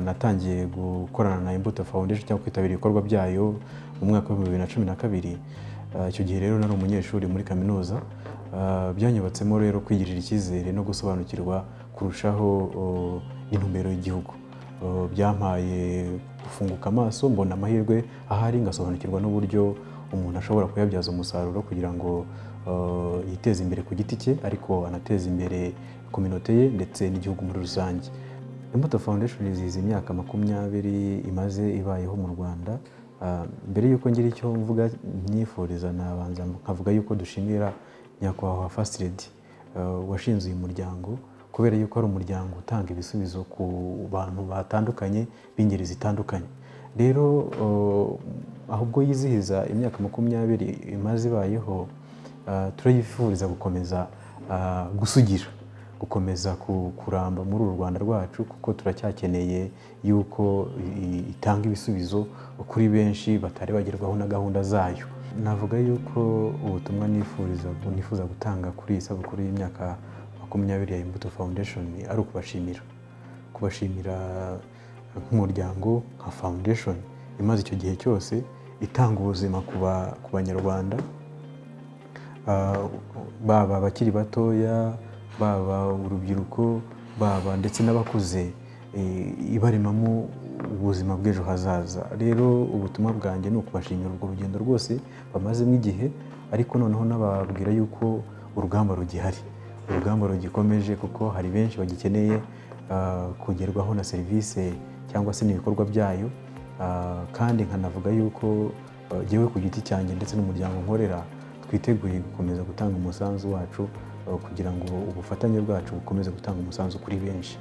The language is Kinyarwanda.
natangiye gukorana na imbuto foundation cyangwa kwitabira ibikorwa byayo mu mwaka w'ibihumbi bibiri na cumi na kabiri icyo gihe rero nari umunyeshuri muri kaminuza byanyubatsemo rero kwigirira icyizere no gusobanukirwa kurushaho n'intumbero y'igihugu byampaye gufunguka amaso mbona amahirwe ahari ngasobanukirwa n'uburyo umuntu ashobora kuyabyaza umusaruro kugira ngo yiteze imbere ku giti cye ariko anateze imbere kominote ye ndetse n'igihugu muri rusange imbuto foundation izihiza imyaka makumyabiri imaze ibayeho mu rwanda mbere y'uko ngira icyo mvuga myifuriza nabanza nkavuga yuko dushimira nyakubahwa fasilidi washinze uyu muryango kubera yuko ari umuryango utanga ibisubizo ku bantu batandukanye b'ingeri zitandukanye rero ahubwo yizihiza imyaka makumyabiri imaze ibayeho turayifuriza gukomeza gusugira gukomeza kuramba muri uru rwanda rwacu kuko turacyakeneye yuko itanga ibisubizo kuri benshi batari bagerwaho na gahunda zayo navuga yuko ubutumwa nifuza gutanga kuri iyi sabukuru y'imyaka makumyabiri ya imbuto foundation ari ukubashimira kubashimira nk'umuryango nka foundation imaze icyo gihe cyose itanga ubuzima ku banyarwanda baba abakiri batoya baba urubyiruko baba ndetse n'abakuze ibaremamo ubuzima bw'ejo hazaza rero ubutumwa bwanjye ni ukubashimira urwo rugendo rwose bamazemo igihe ariko noneho n'ababwira yuko urugamba rugihari urugamba rugikomeje kuko hari benshi bagikeneye kugerwaho na serivisi cyangwa se n'ibikorwa byayo kandi nkanavuga yuko yewe ku giti cyanjye ndetse n'umuryango nkorera twiteguye gukomeza gutanga umusanzu wacu kugira ngo ubufatanye bwacu bukomeze gutanga umusanzu kuri benshi